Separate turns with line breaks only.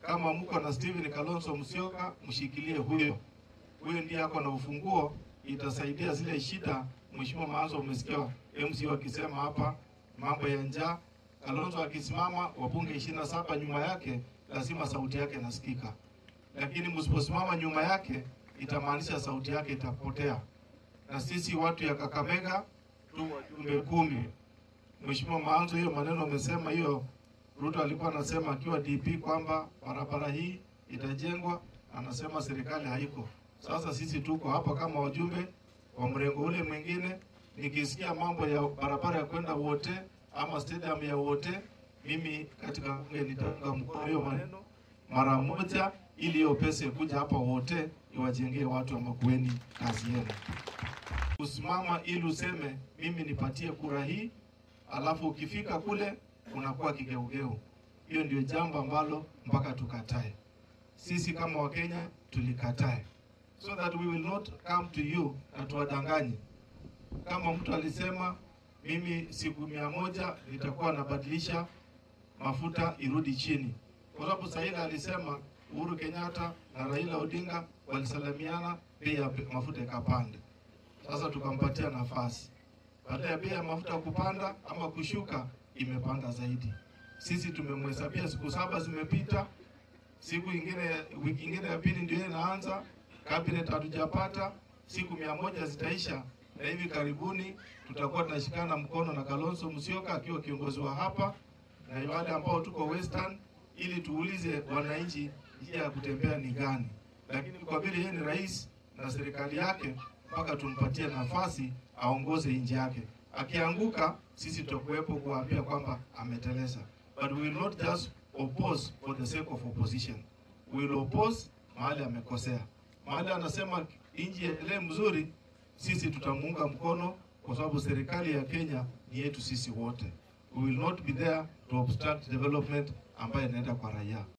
Kama mko na Steven Kalonzo Musyoka, mshikilie huyo huyo, ndiye ako na ufunguo, itasaidia zile shida. Mheshimiwa Maanzo, umesikia MC wakisema hapa mambo ya njaa. Kalonzo akisimama, wabunge ishirini na saba nyuma yake, lazima sauti yake nasikika, lakini msiposimama nyuma yake, itamaanisha sauti yake itapotea. Na sisi watu ya Kakamega tu wajumbe kumi. Mheshimiwa Maanzo, hiyo maneno umesema hiyo Ruto alikuwa anasema akiwa DP kwamba barabara hii itajengwa, anasema serikali haiko. Sasa sisi tuko hapa kama wajumbe wa mrengo ule mwingine, nikisikia mambo ya barabara ya kwenda wote ama stadium ya wote, mimi katika bunge nitaunga mkono hiyo maneno mara moja, ili hiyo pesa ikuja hapa wote iwajengee watu wa Makueni kazi yenu. Kusimama ili useme mimi nipatie kura hii, alafu ukifika kule unakuwa kigeugeu. Hiyo ndio jambo ambalo mpaka tukatae. Sisi kama Wakenya tulikatae, so that we will not come to you na tuwadanganye. Kama mtu alisema mimi siku mia moja nitakuwa nabadilisha mafuta irudi chini, kwa sababu Saila alisema Uhuru Kenyatta na Raila Odinga walisalamiana, bei ya mafuta ikapanda. Sasa tukampatia nafasi, baada ya bei ya mafuta kupanda ama kushuka imepanda zaidi. Sisi tumemhesabia siku saba zimepita, siku ingine, wiki ingine ya pili ndio inaanza, cabinet hatujapata, siku mia moja zitaisha, na hivi karibuni tutakuwa tunashikana mkono na Kalonzo Musyoka akiwa kiongozi wa hapa na wale ambao tuko Western, ili tuulize wananchi njia ya kutembea ni gani, lakini kwa vile yeye ni rais na serikali yake, mpaka tumpatie nafasi aongoze nchi yake. Akianguka sisi tutakuwepo kuwaambia kwamba ameteleza, but we will not just oppose for the sake of opposition. We will oppose mahali amekosea, mahali anasema nchi endelee mzuri, sisi tutamuunga mkono kwa sababu serikali ya Kenya ni yetu sisi wote. We will not be there to obstruct development ambayo inaenda kwa raia.